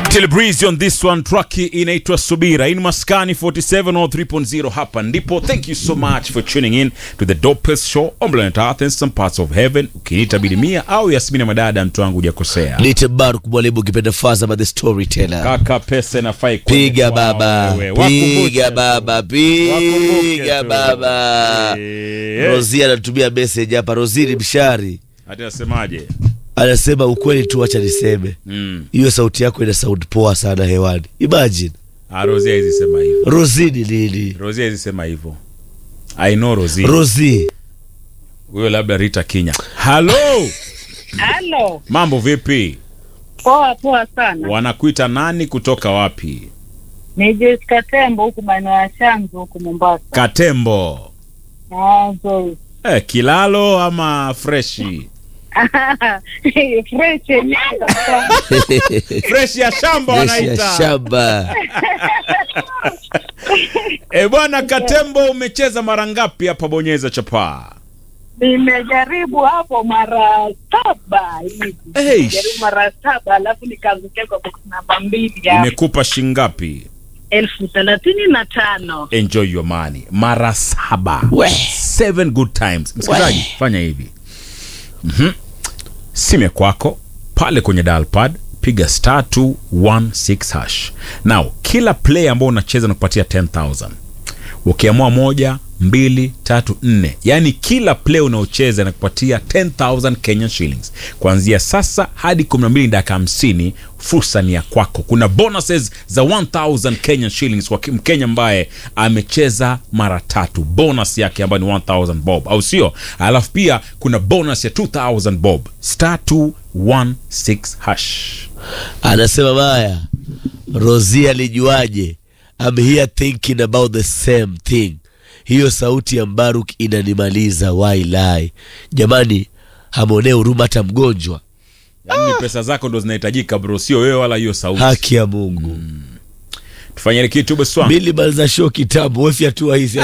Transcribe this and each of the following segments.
Till breeze on this one track inaitwa Subira in Maskani 47 or 3.0 hapa ndipo. Thank you so much for tuning in to the dopest show on planet Earth and some parts of heaven. Ukiniita Bilimia au Yasmini Madada, mtu wangu hujakosea. Nite Baruk mwalimu ukipenda Fazama the storyteller. Kaka pesa inafai Piga kuonyeshwa baba, wewe. Wakumbushe piga tu. baba, Wakumbuke piga tu. baba. Eh, Rozi anatumia message hapa. Rozi ni mshari, Ati nasemaje? anasema ukweli tu, acha niseme Mm. hiyo sauti yako ina sound poa sana hewani. Imagine Ah, Rosie hizi sema hivyo. Rozi ni nini? Rosie hizi sema hivyo. I know Rosie. Rozi Huyo labda Rita Kinya. Hello. Halo, Mambo vipi? poa poa sana. Wanakuita nani kutoka wapi? Ni Jessica Tembo huku maeneo ya Shanzu huku Mombasa. Katembo. Ah, nzuri. Eh, kilalo ama freshi? Fresh yenyewe kabisa. Freshi ya shamba jeshi ya wanaita. shamba. Eh, bwana Katembo umecheza mara ngapi hapa bonyeza chapaa? Nimejaribu hapo mara saba hivi. Hey. Nimejaribu mara saba alafu nikaangukia kwa box namba mbili ya Imekupa shingapi? elfu thelathini na tano. Enjoy your money. Mara saba. We. Seven good times. Msikilizaji, fanya hivi. Mhm. Simu ya kwako pale kwenye dial pad piga star 216 hash. Now, kila play ambao unacheza na kupatia 10000. Ukiamua moja, mbili, tatu, nne, yaani kila play unaocheza na kupatia 10000 Kenyan shillings kuanzia sasa hadi 12 dakika 50. Fursa ni ya kwako. Kuna bonuses za 1000 Kenyan shillings kwa Mkenya ambaye amecheza mara tatu, bonus yake ambayo ni 1000 bob, au sio? Alafu pia kuna bonus ya 2000 bob, star 216 hash. Anasema baya, Rozi alijuaje? I'm here thinking about the same thing. Hiyo sauti ya Mbaruk inanimaliza wailai. Jamani, hamwonee huruma hata mgonjwa. Yaani pesa zako ndo zinahitajika bro, sio wewe wala hiyo sauti. Haki ya Mungu. Tufanyeni kitu beswa. Bili maliza show kitambo, wewe fyatua hizi.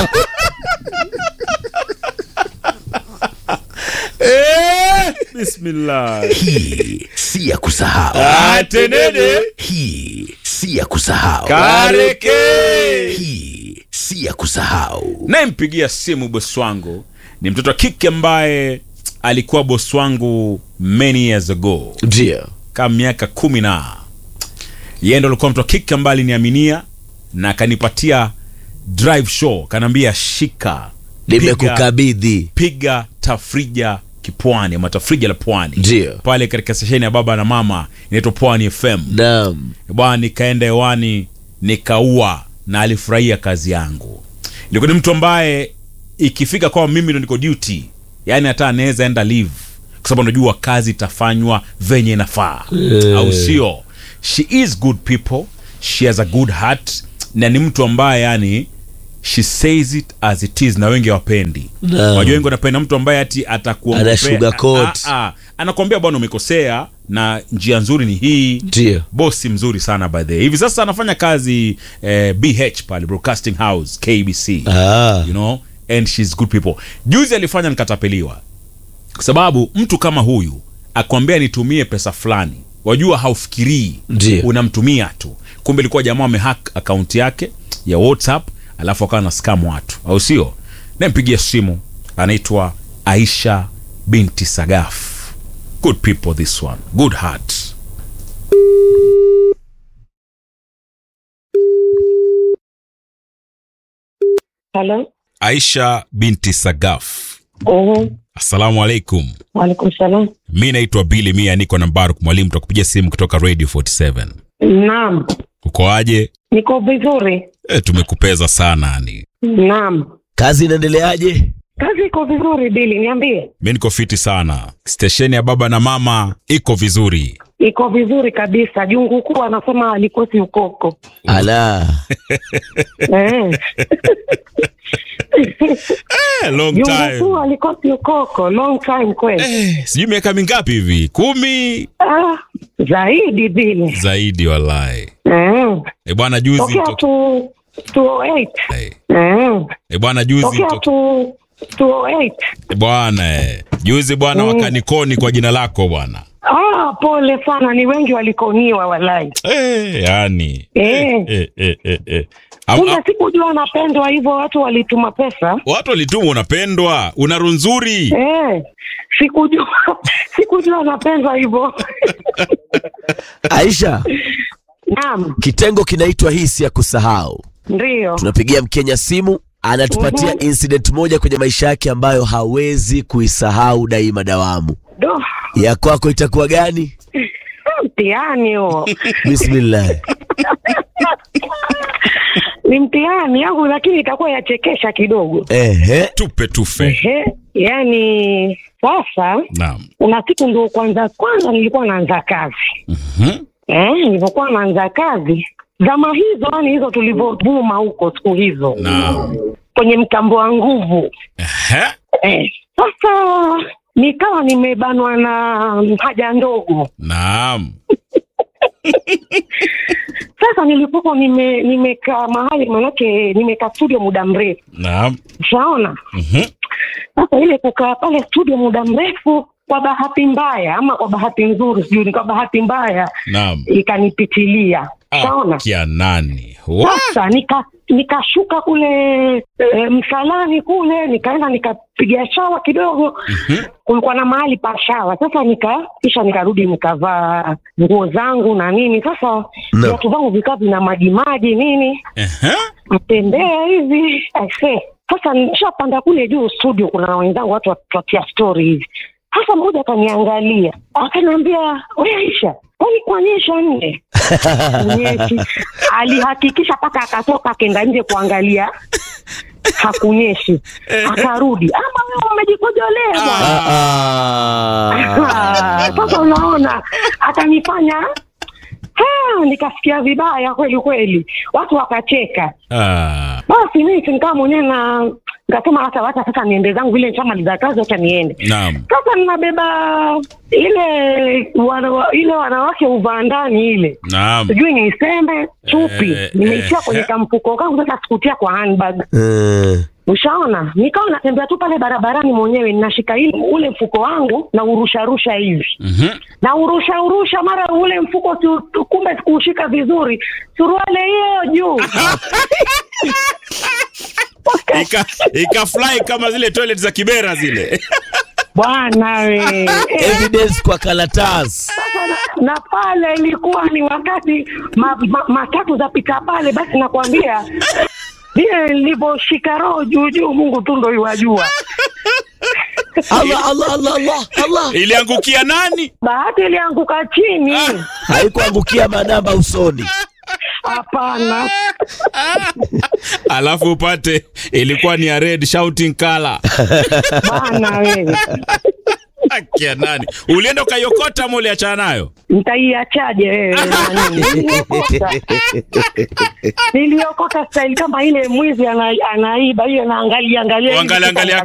Eh, bismillah. Hii si ya kusahau. Atenene. Hii si ya kusahau. Kareke. Hii si ya kusahau. Nayempigia simu bosi wangu ni mtoto wa kike ambaye alikuwa bosi wangu many years ago, Ndio. kama miaka kumi na yeye ndo alikuwa mtoto wa kike ambaye aliniaminia na akanipatia drive show, kanaambia shika, piga, Nimekukabidhi. piga tafrija kipwani ama tafrija la pwani Ndio. pale katika sesheni ya baba na mama inaitwa Pwani FM. Naam. bwana nikaenda hewani nikaua na alifurahia kazi yangu ilikuwa ni mtu ambaye ikifika kwa mimi ndo niko duty yani hata anaweza enda live kwa sababu anajua kazi itafanywa venye inafaa au sio she is good people she has a good heart na ni mtu ambaye yani she says it as it is na wengi wapendi Naam. wajua wengi wanapenda mtu ambaye ati atakuongopea- Ana sugarcoat. Ah, ah, anakuambia bwana umekosea na njia nzuri ni hii Ndio. bosi mzuri sana by the way. hivi sasa anafanya kazi eh, bh pale broadcasting house kbc Ah. you know and she's good people juzi alifanya nikatapeliwa kwa sababu mtu kama huyu akwambia nitumie pesa fulani wajua haufikirii Ndio. unamtumia tu kumbe ilikuwa jamaa amehack akaunti yake ya whatsapp alafu akawa na scam watu au sio nampigia simu anaitwa aisha binti sagaf good people this one good heart Halo. aisha binti sagaf Mhm. assalamu alaikum Waalaikum salam. mi naitwa bili mia niko na mbaruk mwalimu takupigia simu kutoka radio 47 Naam. ukoaje Niko vizuri. e, tumekupeza sana ni Naam. Kazi inaendeleaje? Kazi iko vizuri Bili, niambie. mi niko fiti sana stesheni ya baba na mama iko vizuri Iko vizuri kabisa. Jungu kuu anasema alikosi ukoko. Ala. Eh. eh, long Jungu time kuu alikosi ukoko. Long time kweli. eh, sijui miaka mingapi hivi kumi Ah, zaidi Bili. zaidi wallahi Eh. e bwana juzi Tokea to- tu 208. eh, Eh. e bwana juzi Tokea to- tu 208. bwana eh, juzi bwana Mm. wakanikoni kwa jina lako bwana Ah, pole sana, ni wengi walikoniwa walai. Eh, yani. Eh. Eh, eh, eh, eh. Am- Kumbe am- sikujua napendwa hivyo, watu walituma pesa. Watu walituma unapendwa, una roho nzuri. Eh, sikujua sikujua napendwa hivyo. Aisha, Naam, kitengo kinaitwa hisi ya kusahau. ndio. Tunapigia Mkenya simu, anatupatia Mhm. incident moja kwenye maisha yake ambayo hawezi kuisahau daima dawamu. Do, Ya kwako itakuwa gani? mtihani huo. Bismillah. Ni mtihani yangu, lakini itakuwa yachekesha kidogo. Ehe. Tupe tufe. Ehe, yani sasa Naam. kuna siku ndio kwanza kwanza nilikuwa naanza kazi Mhm. eh, nilipokuwa naanza kazi zama hizo, yani hizo tulivyovuma huko siku hizo Naam. kwenye mtambo wa nguvu Ehe. eh. Sasa nikawa nimebanwa na haja ndogo. Naam. Sasa nilipokuwa nime nimekaa mahali, manake nimekaa studio muda mrefu, Naam. ushaona. Mhm. Sasa ile kukaa pale studio muda mrefu, kwa bahati mbaya ama kwa bahati nzuri, sijui ni kwa bahati mbaya, Naam. ikanipitilia, ushaona. Kia nani? Wa? Sasa nika nikashuka kule e, msalani kule, nikaenda nikapiga shawa kidogo. Mhm. Kulikuwa na mahali pa shawa. Sasa nika kisha nikarudi nikavaa nguo zangu na nini. Sasa No. viatu vangu vikaa vina maji maji nini, Ehe. atembea hivi aise. Sasa nishapanda kule juu studio, kuna wenzangu watu watuatia story hivi. Sasa mmoja akaniangalia akaniambia, we Aisha, kwani kuonyesha nne kunyeshi. Alihakikisha mpaka akatoka akenda nje kuangalia hakunyeshi, akarudi, ama wewe umejikojolea bwana. Ah. Sasa unaona, akanifanya ha, nikasikia vibaya kweli kweli, watu wakacheka. Ah. Basi mimi nikaa mwenyewe na nikasema hata wacha sasa niende zangu, vile nishamaliza kazi, wacha niende. Naam. Sasa ninabeba ile wana, ile wanawake uvaa ndani ile Naam. sijui niiseme chupi Eh, nimeitia eh, kwenye eh. kamfuko kangu, sasa sikutia kwa handbag. Eh. Ushaona, nikawa natembea tu pale barabarani mwenyewe, ninashika ile ule mfuko wangu na urusharusha hivi Mhm. na urusha urusha, mara ule mfuko si, kumbe sikuushika vizuri, suruale hiyo juu Ika ika fly kama zile toilet za Kibera zile. bwana we Eh, Evidence kwa karatasi. sasa na, na pale ilikuwa ni wakati ma, ma, matatu zapita pale, basi nakwambia vile nilivyoshika roho juu juu, Mungu tu ndo iwajua. Allah, Allah, Allah, Allah, Allah. Iliangukia nani? Bahati ilianguka chini, Haikuangukia manamba usoni. hapana. Alafu upate ilikuwa ni ya red shouting color. Bwana wewe, Akia nani? Ulienda ukaiokota ama uliachana nayo? nitaiachaje wewe? nani? Niliokota. Niliokota style kama ile mwizi ana, anaiba hiyo, naangalia angalia hivi, Angalia angalia